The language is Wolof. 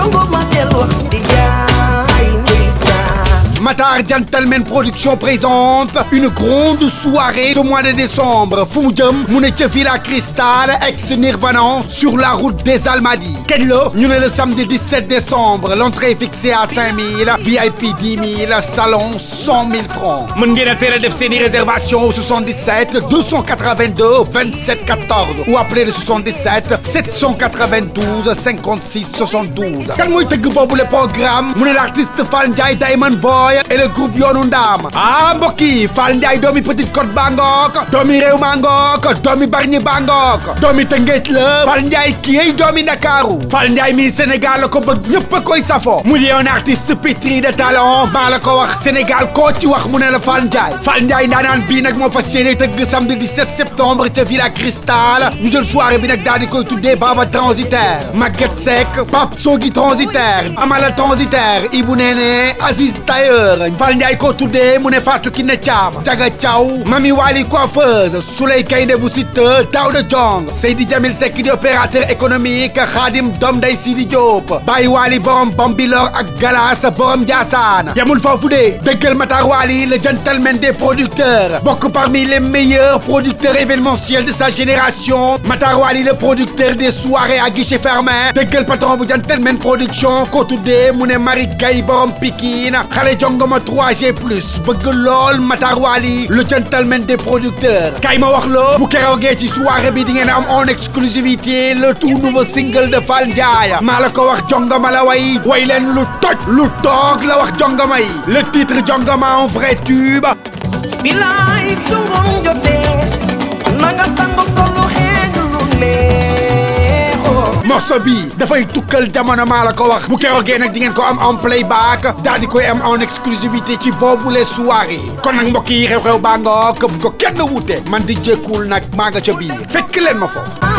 nanguma del wax di jaay ndeysaan Matar Gentleman Production présente une grande soirée ce mois de décembre fu mu jëm mu ne ca Villa Cristal ex Nirvana sur la route des Almadies kañ la ñu ne le samedi 17 décembre l'entrée est fixée à 5000 VIP 10 000 salon 100 000 francs mën ngeen a teel a def seeni réservation au 77 282 27 14 ou appeler le 77 792 56 72 kan mooy tëgg boobu le programme mu ne l'artiste Fall Ndiaye Diamond Boy et le groupe Yoonu Ndaam ah mbokk yi Fall Ndiaye doomi Petite Côte Bangok doomi réew Mangok doomi Bargny Bangok doomi Tëngéej la Fall Ndiaye kii doomi Ndakaaru Fall Ndiaye mi Sénégal la ko bëgg ñëpp a koy safo mu di un artiste pétri de talent maa la ko wax Sénégal koo ci wax mu ne la Fall Ndiaye Fall Ndiaye ndaanaan bii nag moo fas yéene tëgg samedi 17 septembre ca Villa Cristal ñu jël soirée bi nag daal di koy tuddee Baba transitaire Maguette Seck Pape Sogui transitaire Amala transitaire Ibou Néné Aziz Tailleur Fall Ndiaye ko tuddee mu ne Fatou Kiné Thiam Jaga Thiaw Mami Wali coiffeuse Souley Kayne bu Siteu Daouda Diong Seydi Jamil Seck di opérateur économique Khadim Dom Day Sidi Diop Baye Wali borom Bambilor ak Galas borom Ndiassane yamul foofu de dëggal Matar Wali le gentleman des producteurs bokk parmi les meilleurs producteurs événementiels de sa génération Matar Wali le producteur des soirées à guichet fermé dëggal patron bu gentleman production ko tuddee mu ne Marie Gaye borom Pikine xale jongoma 3G plus bëgg lool Matar Wali le gentleman des producteurs kay ma wax la bu keroogee ci soirée bi di ngeen am en exclusivité le tout nouveau single de Fall Ndiaye maa la ko wax jongoma la way way leen lu toj lu toog la wax jongoma yi le titre jongoma en vrai tube bilaay su ngoon jotee nanga sangu solu xeeñ lu neexoo morceau bi dafay tukkal jamono maa la ko wax bu keroogee nag di ngeen ko am en playback daal di koy am en exclusivité ci boobu les soirées kon nag mbokk yi xew-xew baa nga ko bu ko kenn wute man di jékkul nag maa nga ca biir fekk leen ma foofu